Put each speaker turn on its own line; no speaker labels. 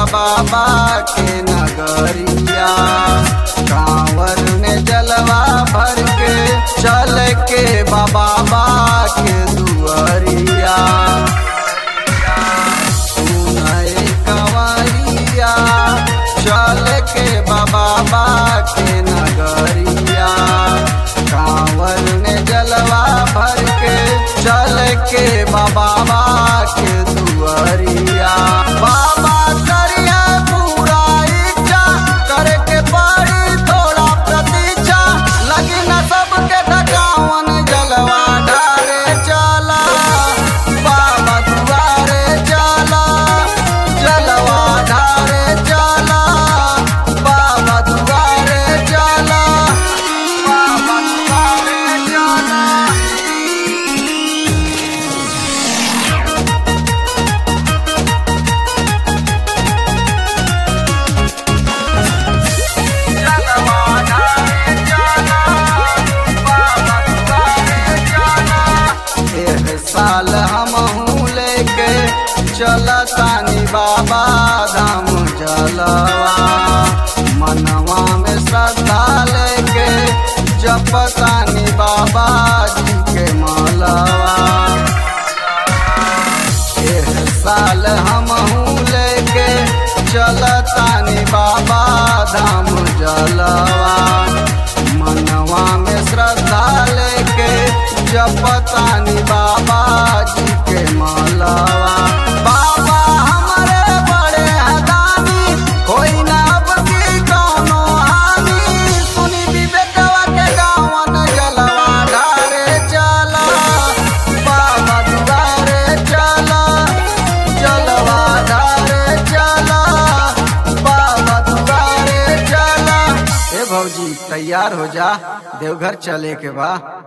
बाबा के नगरिया कांवर में जलवा भर के चल के बाबा के दुआरिया सुनए कंवरिया चल के बाबा के नगरिया कांवर में जलवा भर के चल के बाबा के दुआरिया बाबा करिया पूरा इच्छा करे के पड़ी थोड़ा प्रतीक्षा लगी न सबके थकावन जलवा ढारे चला बाबा दुआरे चला जलवा ढारे चला बाबा दुआरे चला बाबा दुआरे चला एह साल हम लेके चलतानी बाबा धाम जलवा मनवा में श्रद्धा लेके जपतानी बाबा जी के मलवा एह साल हम लेके चलतानी बाबा धाम जलवा मनवा में श्रद्धा लेके जपतानी बाबा जी के मलवा बाबा हमारे बड़े हदानी कोई ना अब की कौनो हानि सुनी विवेकवा के गावन जलवा ढारे चला बाबा दुआरे चला जलवा ढारे चला बाबा दुआरे चला ए भौजी तैयार हो जा देवघर चले के बा